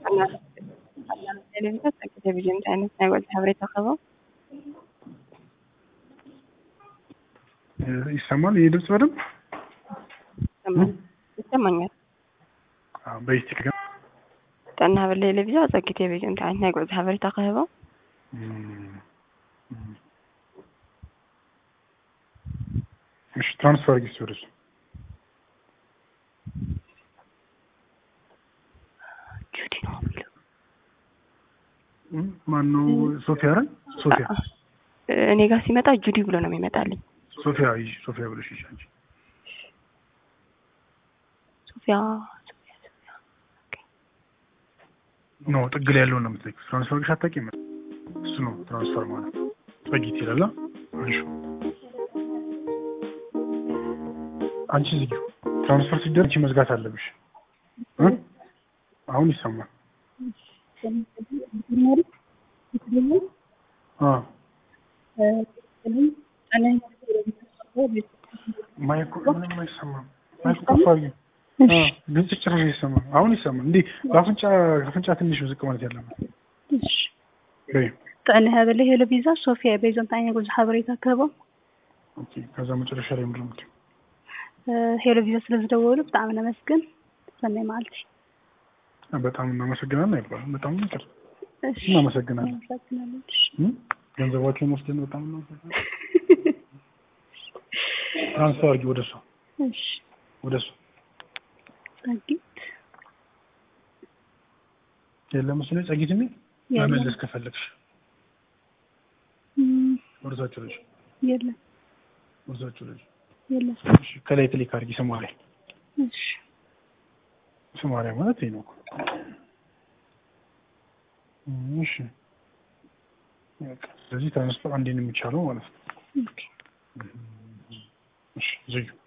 ቴሌቪዥን ቴሌቪዥን ዓይነት ናይ ወልፊ ሓበሬታ ኸበ ይሰማል? ይህ ድምፅ በደንብ ይሰማኛል። በይስቲክ ግን ጥዕና ሃበል ቴሌቪዥን ፀጊ ቴሌቪዥን እንታይ ዓይነት ናይ ጉዕዞ ሓበሬታ ክህቦ እሺ ትራንስፈር ጊዜ ወደሱ ጁዲ ነው የሚለው ማነው? ሶፊያ አይደል? ሶፊያ እኔ ጋር ሲመጣ ጁዲ ብሎ ነው የሚመጣልኝ። ሶፊያ ይዤ ሶፊያ ብለሽ ይዤ አንቺ ሶፊያ ሶፊያ ሶፊያ ኖ ጥግ ላይ ያለውን ነው የምትለኪው። ትራንስፈር ግሽ አታውቂም? እሱ ነው ትራንስፈር ማለት ጸጊት ይላል። አንሹ አንቺ ዝጊው። ትራንስፈር ሲደረግ አንቺ መዝጋት አለብሽ። እ አሁን ይሰማል። አ ማይኩ ምንም አይሰማም። ማይኩ ከፍ አድርጊው። አ ድምጽ ጭራሽ አይሰማም። አሁን ይሰማል። እንዴ በአፍንጫ አፍንጫ ትንሽ ዝቅ ማለት ያለበት በይ ጥዕና ሃበል ሄሎ ቪዛ ሶፊያ ቤዞ እንታይ ዓይነት ጉዕዞ ሓበሬታ ክህቦ ኦኬ። ከዛ መጨረሻ ላይ ምንድን ነው የምትይው? ሄሎ ቪዛ ስለ ዝደወሉ ብጣዕሚ ነመስግን ሰናይ መዓልቲ በጣም እናመሰግናለን አይባልም። በጣም ይቅር እሺ እናመሰግናለን። እናመሰግናለን እሺ እ? ገንዘባቸውን ወስደን በጣም እናመሰግናለን። ትራንስፈር አድርጊ ወደ እሷ እሺ ወደ እሷ ጸጊት የለም እሱ ላይ ጸጊት የሚል የለም መመለስ ከፈለግሽ እም፣ ወደታችሁ ልጅ የለም ወደታችሁ ልጅ የለም እሺ፣ ከላይ ክሊክ አድርጊ። ሶማሊያ እሺ ሶማሊያ ማለት ይሄ ነው እኮ። እሺ በቃ ስለዚህ ትራንስፈር አንዴ ነው የሚቻለው ማለት ነው። ኦኬ እሺ ዝዩ